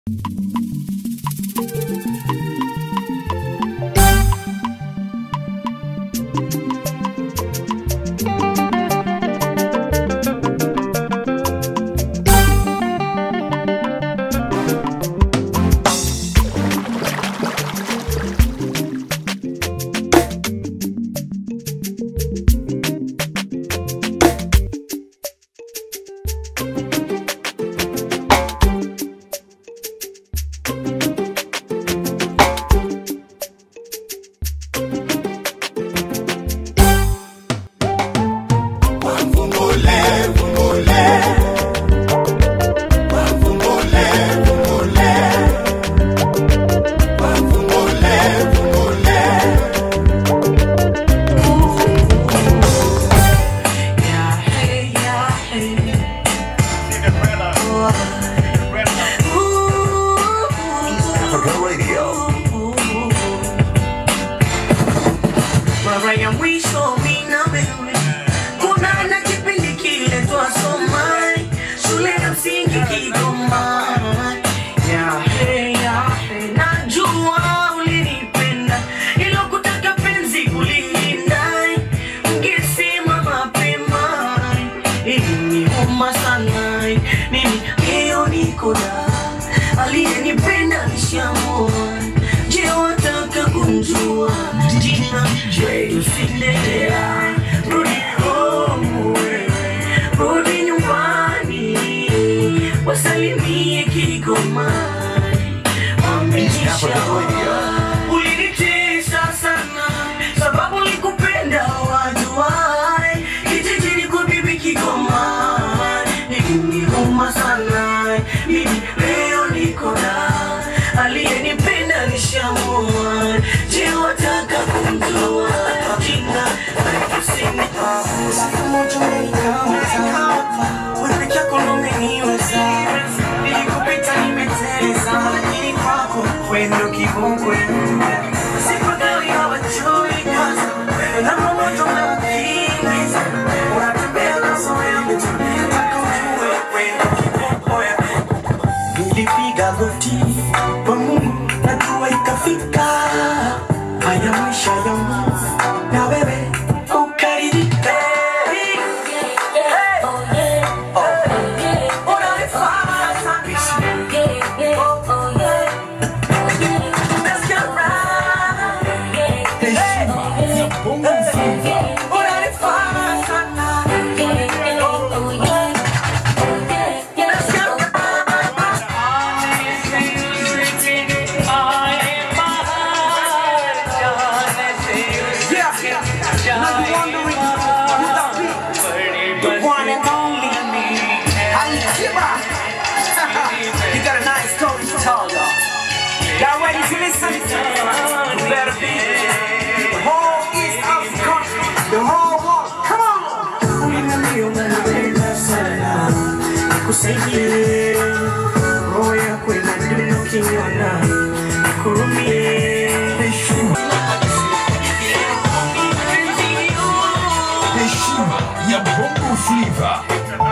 Africa Radio. mara ya mwisho mi na wewe kuna na kipindi kile twasoma shule ya msingi Kigoma Yahe, yahe, najua ulinipenda ilo kutaka penzi kulilinda ungesema mapema iliniuma sana mimi leo niko na aliyenipenda nishamua je wataka kumjua jina Cinderella rudi home wewe rudi nyumbani wasalimie Kigoma East Africa Radio. ulinitesa sana sababu likupenda wajuai kijijini kwa bibi Kigoma ikiniuma sana mimi leo niko na aliyenipenda nishamua je wataka kumjua jina kusini moja umenikamata wewe peke yako ndo umeniweza nilikupita nimeteleza lakini kwako wewe ndo kibongo sipagawi hawajui kaza wewe namba moja unakimbiza unatembea na zoea nataka ujue wewe ndo kibongo nilipiga goti kwa Mungu na dua ikafika haya maisha yangu na wewe ukaridhika unanifanya sana Let's get right. Unanifanya sana Let's get The one and only Alikiba. You got a nice story to tell, y'all. Y'all ready to listen? You better be. The whole East Africa, the whole world. Come on. Niambie unanipenda sana, nikusaidie. Roho yako inadunda ukiniona, nikurumie. Heshima ya Bongo Flava.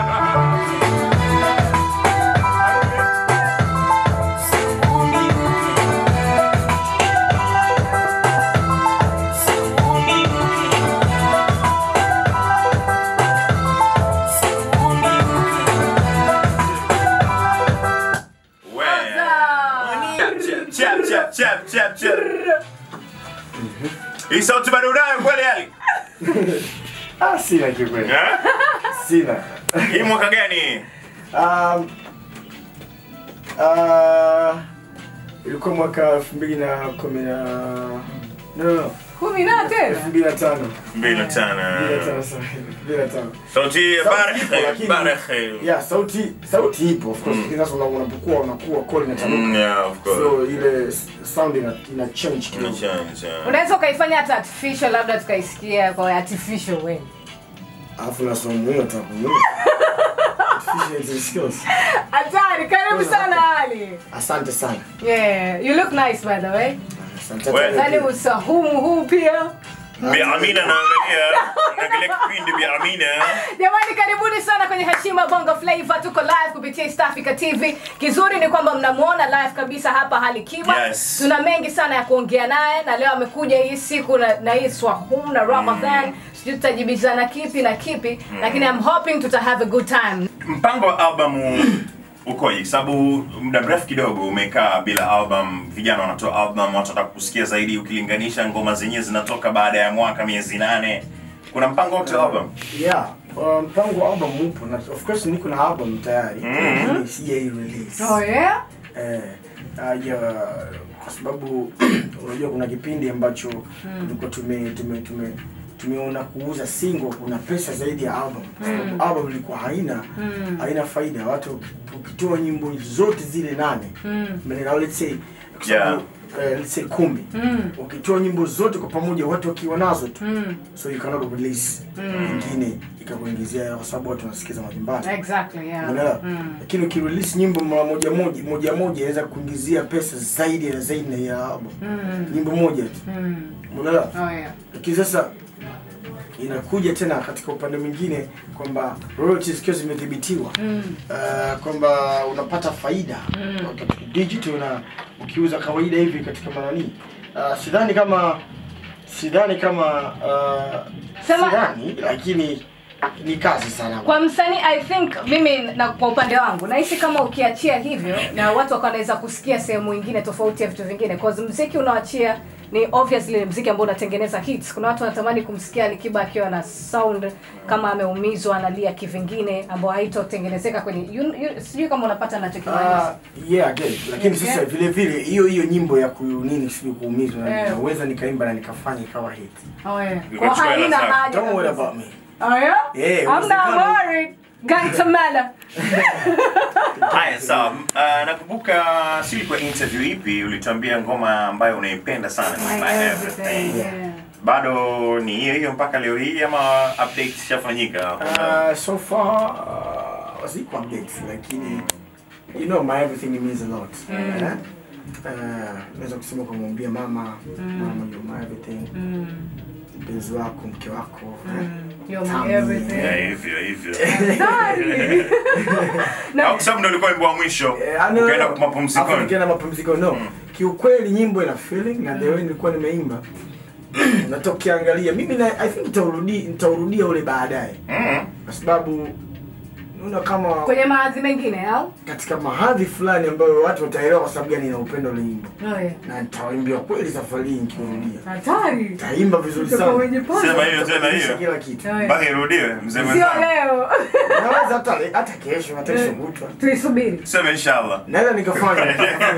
Chap, chap, chap, chap, chap, chap. Hii sauti bado unayo kweli Ali? Ah, sina kiukweli. Eh? Sina. Hii mwaka gani? Um, uh, ilikuwa mwaka elfu mbili na kumi na no, no, no. kumi na tena elfu mbili na tano Mbili na Elfu mbili na tano. tano, sorry. Elfu mbili na tano. Sauti ya Sauti ipo, Barekhe, lakini- Barekhe. Yeah, sauti sauti ipo of course Mm. lakini sasa una- unapokuwa unakuwa call Mm, inatanuka yeah, of course. so ile s- sound ina, ina change kidogo Unachanja. unaweza ukaifanya hata artificial labda tukaisikia kwa artificial way alafu na somo hiyo tabu Artificial skills hatari karibu sana ali asante sana yeah you look nice by the way asante We- yani usahumu huu pia Bi Amina naangalia naangalia kipindi Bi Amina. Jamani, karibuni sana kwenye Heshima Bongo Flava. Tuko live kupitia East Africa TV. Kizuri ni kwamba mnamuona live kabisa hapa Hali Kiba. Yes. Tuna mengi sana ya kuongea naye, na leo amekuja hii siku na, na hii swahum na Ramadan sijui tutajibizana kipi na kipi, lakini I'm hoping tuta have a good time. Mpango wa albamu ukoje? Sababu muda mrefu kidogo umekaa bila album, vijana wanatoa album, watu wanataka kusikia zaidi, ukilinganisha ngoma zenyewe zinatoka baada ya mwaka miezi nane. Kuna mpango wote wa album? Yeah, uh, mpango wa album upo na of course niko na album tayari. Mm. Sijai release. Oh yeah? Eh, uh, yeah, kwa sababu unajua kuna kipindi ambacho tulikuwa tume tume tume tumeona kuuza single kuna pesa zaidi ya album kwa sababu album ilikuwa haina haina faida watu ukitoa nyimbo zote zile nane mm. let's say kwa sababu, eh, let's say kumi ukitoa nyimbo zote kwa pamoja watu wakiwa nazo tu so you cannot release nyingine ikakuingizia kwa sababu watu wanasikiza majumbani Exactly, yeah. Unaelewa? Lakini ukirelease nyimbo mara moja moja moja moja inaweza kuingizia pesa zaidi na zaidi na ya album. Nyimbo moja tu. Unaelewa? Oh yeah. Lakini sasa inakuja tena katika upande mwingine kwamba royalties zikiwa zimedhibitiwa uh, kwamba unapata faida Wakati digital na ukiuza kawaida hivi katika manani uh, sidhani kama sidhani kama uh, Sema- sidhani lakini ni kazi sana Kwa msanii I think mimi na kwa upande wangu nahisi kama ukiachia hivyo na watu wakawa wanaweza kusikia sehemu nyingine tofauti ya vitu vingine cause mziki unaoachia ni obviously mziki ambao unatengeneza hits. Kuna watu wanatamani kumsikia Alikiba akiwa na sound kama ameumizwa analia kivingine ambao haitotengenezeka kwenye you, you, sijui kama unapata Ah, anachokimaanisha. yeah, I get it. Lakini Okay. sasa vile vile hiyo hiyo nyimbo ya ku nini sijui kuumizwa Eh. naweza nikaimba na nikafanya ikawa hit. Oh yeah. Kwa Ukachukua hela haina zako. haja. Don't worry kabisa. about me. Oh yeah? Yeah, I'm not uwezekano- worried. Gantamala. Haya, sawa. Uh, nakumbuka si kwa interview ipi ulituambia ngoma ambayo unaipenda sana ni My My everything. Everything. Yeah. Bado ni hiyo hiyo mpaka leo hii ama update ishafanyika? Uh, so far uh, ziko updates lakini you know my everything means a lot. Eh? Uh, naweza kusema kumwambia mama mama you're my everything. Mpenzi wako, mke wako. eh? You're Tami, my everything. Yeah, hivyo hivyo. Sorry. Au kwa sababu ndio ulikuwa wimbo wa mwisho. Eh, ah, no, Ukaenda no. mapumzikoni. Alafu nikaenda mapumziko no. Kiukweli nyimbo ina feeling na the way nilikuwa nimeimba. Natokiangalia mimi na I think nitaurudi nitaurudia ule baadaye. Mm. Kwa sababu unaona kama Kwenye maadhi mengine au? katika mahadhi fulani ambayo watu wataelewa kwa sababu gani na upendo ule nyimbo. Oh yeah. Na nitawaimbia kweli safari hii nikirudia. Hatari. Taimba vizuri Utakuwa sana. mwenye poza. Sema hiyo tena Nitabadilisha hiyo. Kila kitu. Oh, yeah. Mpaka irudiwe mzee Sio mwenzangu. leo. Naweza hata hata kesho hata kesho kutwa. Tuisubiri. Sema inshallah. Naweza nikafanya.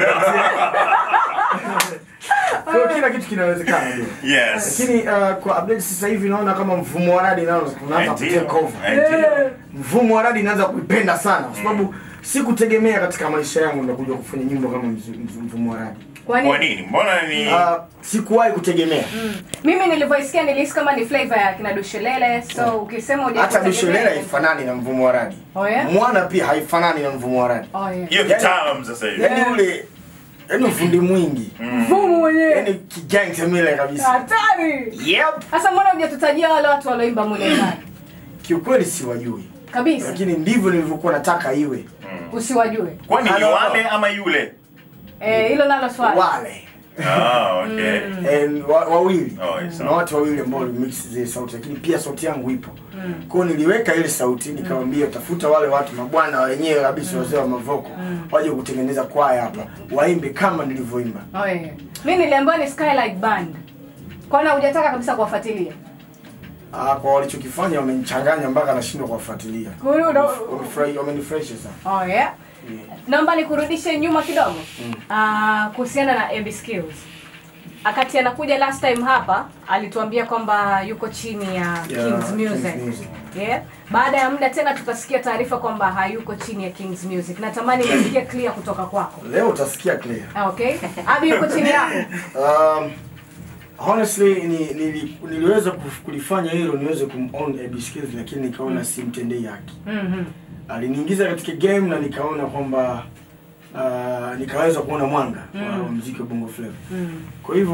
Kwa hiyo kila kitu kinawezekana ndio. Yes. Lakini uh, kwa update sasa hivi naona kama mfumo wa radi nao unaanza Ndio. kutake over. Ndio. Mfumo wa radi inaanza kuipenda sana kwa sababu sikutegemea katika maisha yangu ndakuja kufanya nyimbo kama mzu- mzu- mfumo wa radi. Kwa Kwa nini? nini? Mbona ni Uh, sikuwahi kutegemea. Mimi nilivyoisikia nilihisi kama ni flavor ya kina Dushelele. So ukisema huja Hata Bisholela haifanani na mfumo wa radi. Oh, yeah? Mwana pia haifanani na mfumo wa radi. Oh yeah. hiyo kitaalam sasa hivi. Yaani ule yaani ufundi mwingi. Mfumo mwenyewe. Yaani kijangtemile kabisa. Hatari. Yep. Sasa mbona hujatutajia wale watu walioimba mule ndani? Kiukweli siwajui. Kabisa. Lakini ndivyo nilivyokuwa nataka iwe. Usiwajue. Kwani ni Hello. wale ama yule? Eh, hilo nalo swali. Wale. Ah, okay. And wa- wawili Oh, yes, na watu wawili ambao walimix zile sauti lakini pia sauti yangu ipo kwao niliweka ile sauti nikamwambia tafuta wale watu mabwana wenyewe kabisa wazee wa mavoko waje kutengeneza kwaya hapa waimbe kama nilivyoimba Oh yeah. Mimi niliambiwa ni Skylight Band. Kwani hujataka kabisa kuwafuatilia? Ah, kwa walichokifanya wamenichanganya mpaka nashindwa kuwafuatilia Kwa hiyo una- Wamefurahi- wamenifurahisha sana Oh yeah. Naomba nikurudishe nyuma kidogo. Ah, kuhusiana na AB Skills. Akati anakuja last time hapa alituambia kwamba yuko chini ya Kings Music. Kings Music. Yeah. Baada ya muda tena tukasikia taarifa kwamba hayuko chini ya Kings Music. Natamani nisikie clear kutoka kwako. leo utasikia clear Ah, Okay? Abi yuko chini yako. Um, honestly ni, nili, niliweza kuf- kulifanya hilo niweze kumown AB Skills lakini nikaona simtendei haki. Mhm. Aliniingiza katika game na nikaona kwamba uh, nikaweza kuona mwanga wa muziki wa Bongo Flava. Mm. Kwa hivyo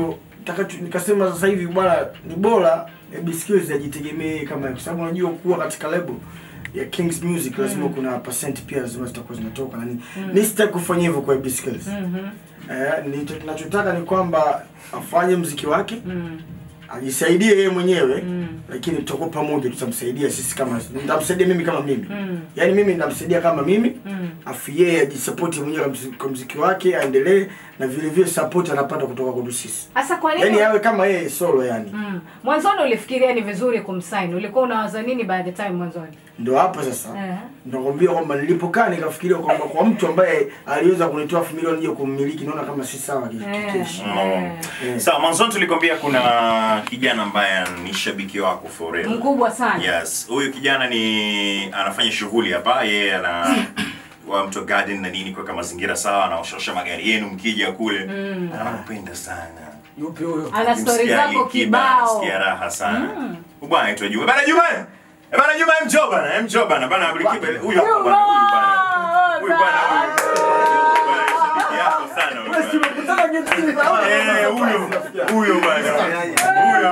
takacho nikasema sasa hivi bwana ni bora AB Skills ajitegemee kama hiyo, kwa sababu unajua kuwa katika label ya Kings Music lazima kuna percent pia lazima zitakuwa zinatoka na nini. Mimi sitaki kufanya hivyo kwa AB Skills. Eh, ni- ninachotaka ni kwamba afanye mziki wake ajisaidie yeye mwenyewe lakini tutakuwa pamoja tutamsaidia sisi kama nitamsaidia mimi kama mimi yaani mimi nitamsaidia kama mimi afu yeye ajisapoti mwenyewe kwa mziki- kwa mziki wake aendelee na vile vile support anapata kutoka kwetu sisi Sasa kwa nini yaani awe kama yeye solo yani Mm. Mwanzoni ulifikiria ni vizuri kumsign. Ulikuwa unawaza nini by the time mwanzoni? ndo hapo sasa Eh. nakwambia kwamba nilipokaa nikafikiria kwamba kwa mtu ambaye aliweza kunitoa elfu milioni je kummiliki naona kama si sawa ki- Eh. kikeshi Eh. Eh. Sawa, mwanzoni tulikwambia kuna kijana ambaye ni shabiki wako for real. Mkubwa sana. Yes, huyu kijana ni anafanya shughuli hapa, yeye ana wa mto garden na nini kuweka mazingira sawa, anaoshosha magari yenu mkija kule. Anakupenda sana. yupi huyo Ana stori Ukimsikia zako Ali Kiba, kibao. anasikia raha sana. Huyu bwana anaitwa Juma. Bana Juma. Eh, bana Juma mjo bana, eh, mjo bana. Bana Ali Kiba huyu hapa bana, huyu bana. Huyu bana huyu. Huyu bwana ni shabiki yako sana huyu bwana. Eh, huyo huyo bwana. Huyo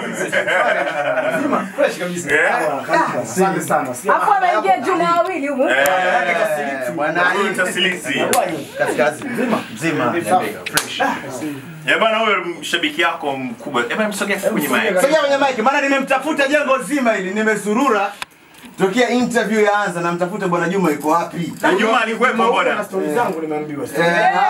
bwana. fresh kabisa Eh? asante sana Hapo anaingia Juma wawili humu. Eh, Bwana huyu Ali tasilisi. kaskazi mzima mzima fresh. Eh, bana huyo shabiki yako mkubwa. Eh, bana msogea kwenye mic. Sogea kwenye mic maana nimemtafuta jengo zima hili nimezurura tokea interview yaanza namtafuta bwana Juma yuko wapi? Na Juma alikuwepo na bwana. stori zangu nimeambiwa Eh,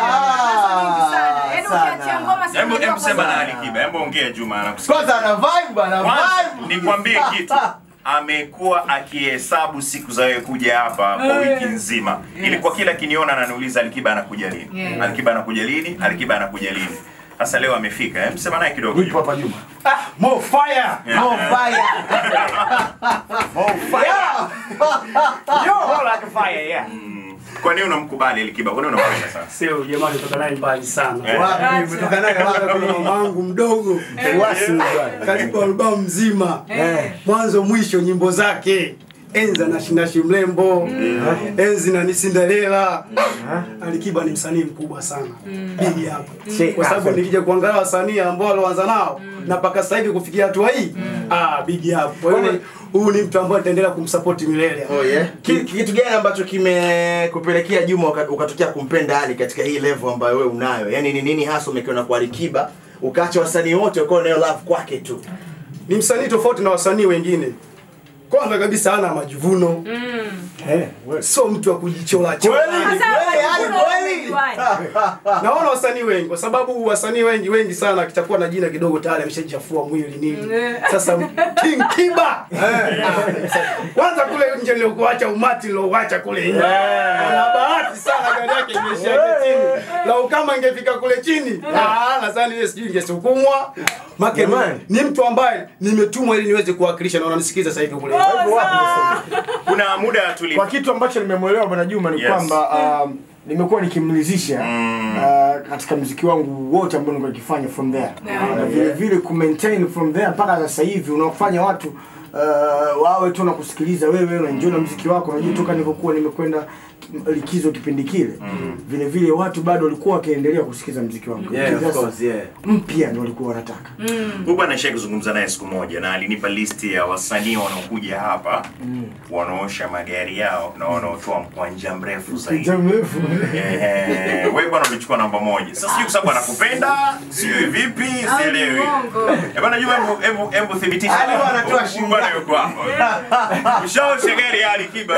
ah, Yaani ukiachia sana. ngoma si Hebu unajua hebu sema kwa na sababu- Ali Kiba. Hebu ongea Juma anakusikia. Kwanza ana vibe bwana Kwanza vibe. nikwambie kitu. Amekuwa akihesabu siku za wewe kuja hapa kwa wiki nzima. Ilikuwa kila kiniona ananiuliza Alikiba anakuja lini? Yeah. Alikiba anakuja lini? Alikiba anakuja lini? Sasa leo amefika. Hem, sema naye kidogo. Nipo hapa Juma More fire. More fire. More fire. Kwa nini unamkubali Alikiba? Kwa nini unampenda sana? Sio jamani, kutoka naye mbali sana. Eh. Wapi umetoka naye wapi? Mamangu mdogo karibu albamu mzima mwanzo mwisho nyimbo zake enza na shinashi mlembo enzi na ni Cinderella. Alikiba ni msanii mkubwa sana bigi hapo, kwa sababu nikija kuangalia wasanii ambao walioanza nao na mpaka sasa hivi kufikia hatua hii ah, bigi hapo. Kwa hiyo huyu ni mtu ambaye ataendelea kumsupport milele. Oh yeah. Ki- Kitu gani ambacho kimekupelekea Juma uka- ukatokea kumpenda Ali katika hii level ambayo wewe unayo? Yaani ni nini hasa umekiona kwa Alikiba ukaacha wasanii wote ukawa unayo love kwake tu? ni msanii tofauti na wasanii wengine. Kwanza kabisa hana majivuno eh wewe sio mtu wa kujichola chola. Kweli, Sasa kweli, Ali, majivuno kweli. umejuaje? Naona wasanii wengi kwa sababu wasanii wengi wengi sana akitakuwa na jina kidogo tayari ameshachafua mwili nini. Sasa King Kiba. Kwanza kule nje niliokuacha umati niliokuacha kule nje. Ana bahati sana gari yake imeshaje chini. Lau kama ingefika kule chini, ah nadhani ile sijui ingesukumwa. Make Jamani. ni mtu ambaye nimetumwa ili niweze kuwakilisha na wananisikiza sasa hivi kule. Kuna muda tuli kwa kitu ambacho nimemwelewa bwana Juma ni Yes. kwamba um, nimekuwa nikimridhisha uh, katika mziki wangu wote ambao nilikuwa nikifanya from there na vile vile ku maintain from there mpaka sasa hivi unaofanya watu uh, wawe tu na kusikiliza wewe unaenjoy na mziki wako unajua toka nilivyokuwa nimekwenda likizo kipindi kile vile vile watu bado walikuwa wakiendelea kusikiza mziki wangu Yeah, of Sasa, course, yeah. mpya ndio walikuwa wanataka Huyu bwana nishawahi kuzungumza naye siku moja na alinipa listi ya wasanii wanaokuja hapa wanaosha magari yao na wanaotoa mkwanja mrefu zaidi. Kijana mrefu Eh, wewe bwana ulichukua namba moja. Sasa sijui kwa sababu anakupenda, sijui vipi, sielewi. Mungu. Eh bwana Juma, hebu hebu hebu thibitisha. Ali bwana anatoa Huyu shilingi bwana ngapi? yuko hapa. Ushaosha gari ya Ali Kiba.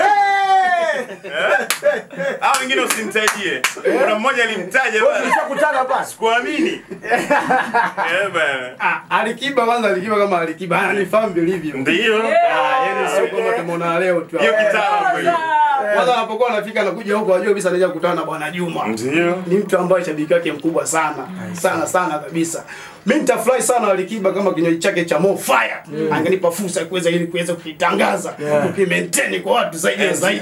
Hao wengine usimtajie. Kuna mmoja alimtaja bwana. tulishakutana basi Kuamini. Eh bwana. Ah, Alikiba kwanza Alikiba kama Alikiba ananifahamu vilivyo. Ndio. Ah, yani sio kama tumeona leo tu. Hiyo kitabu hiyo. Kwanza anapokuwa anafika anakuja huko ajua kabisa anaja kukutana na Bwana Juma. Ndio. Ni mtu ambaye shabiki wake mkubwa sana. Sana sana kabisa. Mimi nitafurahi sana Alikiba kama kinywaji chake cha Mo Fire. Angenipa fursa ya kuweza ili kuweza kukitangaza, kukimaintain kwa watu zaidi na zaidi.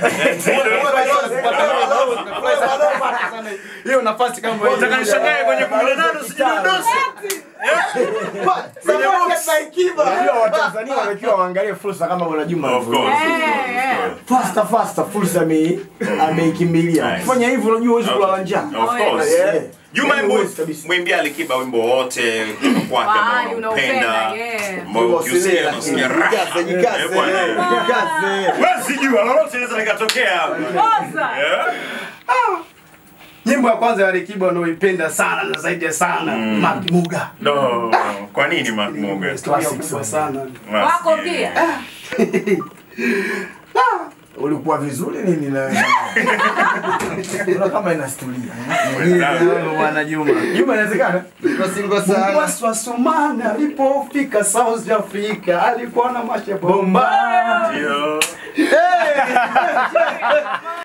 Hiyo nafasi kama hiyo. Utakanishangae kwenye 18 usijidondoshe. Supported by Kiba. Unajua Watanzania wanatakiwa waangalie fursa kama Bwana Juma Of course. Eh, eh. Faster faster fursa ame ameikimbilia. Nice. Fanya hivyo unajua huwezi kulala njaa. Of course. Yeah. Juma, Yaani hebu huwezi kabisa. mwimbie Alikiba wimbo wote kutoka kwake Wahali ambao unaupenda, unaupenda, yeah. ambao ukiusikia unasikia raha. Jikaze, jikaze, Eh, bwana. jikaze. Huwezi jua lolote linaweza likatokea hapa. Poza. Yeah. Nyimbo ya kwanza ya Alikiba wanaoipenda sana na zaidi ya sana Mark Muga. No, kwa nini Mark Muga? Historia kubwa sana. Wako pia. Ulikuwa vizuri nini na wewe? Una kama inastulia. Mwenzangu. Bwana Juma. Juma inawezekana? Singo sana. Mwasi wa Sumana alipofika South Africa alikuwa na mashe bomba. Ndio.